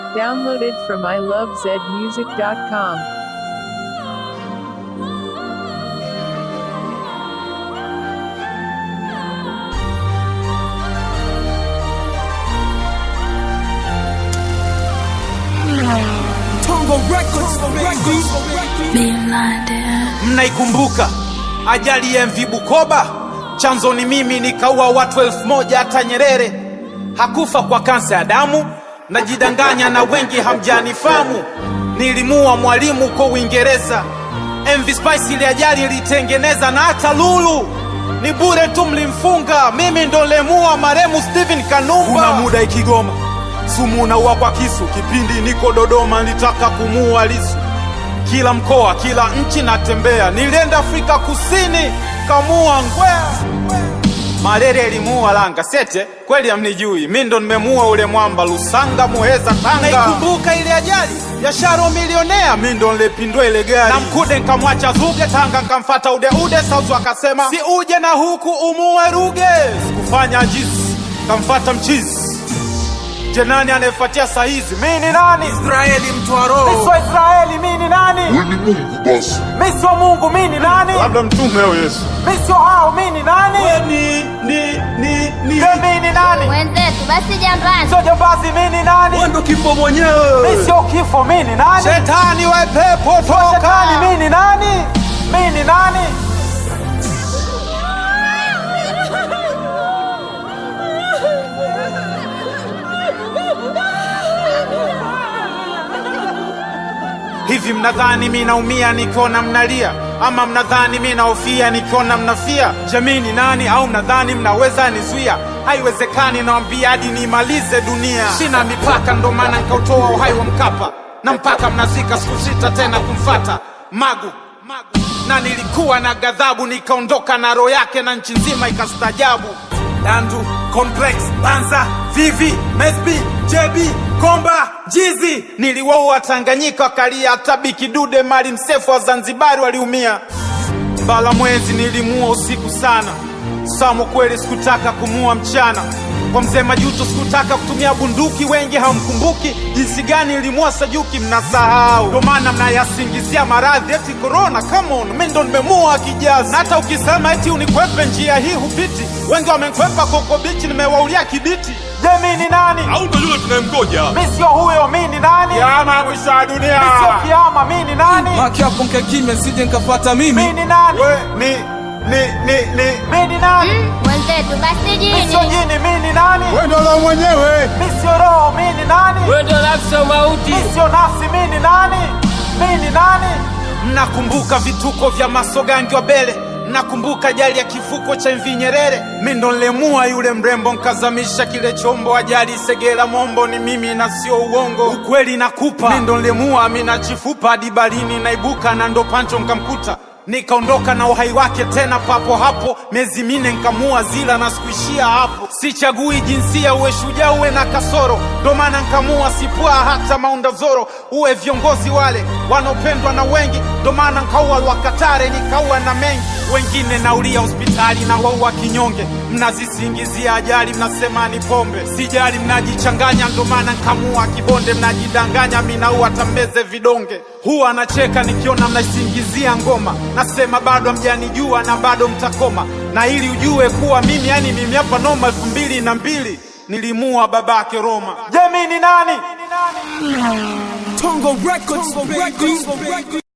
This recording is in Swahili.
Downloaded from ilovezmusic.com. Tongo Records, baby. Mnaikumbuka ajali ya MV Bukoba? Chanzo ni mimi, nikaua watu elfu moja. Hata Nyerere hakufa kwa kansa ya damu. Najidanganya na wengi hamjanifamu. Nilimua mwalimu huko Uingereza. MV Spice ile ajali ilitengeneza, na hata Lulu ni bure tu, mlimfunga. Mimi ndo lemua maremu Steven Kanumba. Kuna muda Ikigoma sumu unaua kwa kisu. Kipindi niko Dodoma nilitaka kumuua Lisu kila mkoa, kila nchi natembea. Nilienda Afrika Kusini, kamua ngwea. Malaria ilimuua Langa Sete, kweli hamnijui, mi ndo nimemuua ule mwamba Lusanga, Muheza, Tanga. Naikumbuka ile ajali ya Sharo milionea, mi ndo nilepindua ile gari na Mkude nkamwacha Zuge, Tanga nkamfata Udeude, Sauzu akasema si uje na huku umuue Ruge, sikufanya jizi, kamfata mchizi Je, nani anayefuatia saa hizi? Mi ni nani? Israeli mtu wa roho. Mi sio Israeli, mi ni nani? Wewe ni Mungu basi. Mi sio Mungu, mi ni nani? Labda mtume au Yesu. Mi sio hao, mi ni nani? Ni, ni, ni, ni. Je, mi ni nani? Wenzetu basi jambani. Sio jambazi, mi ni nani? Wewe ndo kifo mwenyewe. Mi sio kifo, mi ni nani? Shetani we pepo toka. Shetani, mi ni nani? Mi ni nani? Hivi mnadhani mi naumia nikiona mnalia, ama mnadhani mi naofia nikiona mnafia? Jamii ni nani? Au mnadhani mnaweza nizuia? Haiwezekani, nawambia hadi niimalize dunia. Sina mipaka, ndo maana nikautoa uhai wa Mkapa, na mpaka mnazika siku sita tena kumfata Magu, Magu. Na nilikuwa na ghadhabu, nikaondoka na roho yake, na nchi nzima ikastajabu. Dandu, Complex, Banza, Vivi, Mesbi, JB, Komba, Jizi. Niliwaua Tanganyika wakalia, hata Bikidude mali msefu wa Zanzibari waliumia. Mbala mwezi nilimua usiku sana, Samu kweli sikutaka kumua mchana. Kwa mzee Majuto sikutaka kutumia bunduki, wengi hamkumbuki jinsi gani nilimua Sajuki, mnasahau. Ndo maana mnayasingizia maradhi eti corona. Come on, mimi ndo nimemua kijazi, na hata ukisema eti unikwepe njia hii hupiti. Wengi wamekwepa koko bichi, nimewaulia kibiti. Je, mimi ni nani? Au ndo yule tunayemgoja? Mi sio huyo, mi ni nani? Kiama mwisho wa dunia. Mi sio kiama, mi ni nani? Maki hapo nkae kimya sije nkapata Mi mimi. ni nani? We ni ni ni ni. Mi ni nani? Wenzetu basi Mi sio jini. jini, mi ni nani? Wewe ndo la mwenyewe. Mi sio roho, mi ni nani? Wewe ndio nafsi mauti. Mi sio nafsi, mi ni nani? Mi ni nani? Mnakumbuka vituko vya masogangi wa Bele? Mnakumbuka ajali ya kifuko cha MV Nyerere? Mi ndo nilemua yule mrembo, nkazamisha kile chombo. Ajali Segera Mombo ni mimi na sio uongo, ukweli nakupa. Mi ndo nilemua, mi nachifupa hadi barini naibuka, na ndo Pancho nkamkuta nikaondoka na uhai wake tena papo hapo, miezi mine nkamua zila na sikuishia hapo. Sichagui jinsia, uwe shujaa uwe na kasoro, ndo maana nkamua sipua hata Maunda Zoro. Uwe viongozi wale wanaopendwa na wengi, ndo maana nkaua Lwakatare nikaua na mengi wengine naulia hospitali na waua kinyonge. Mnazisingizia ajali, mnasema ni pombe, sijali, mnajichanganya, ndo maana nkamua Kibonde. Mnajidanganya, minaua tambeze vidonge. Huwa anacheka nikiona mnaisingizia ngoma, nasema bado hamjanijua na bado mtakoma, na ili ujue kuwa mimi, yani mimi hapa noma. elfu mbili na mbili nilimua babake Roma. Je, mi ni nani? Tongo Records, baby.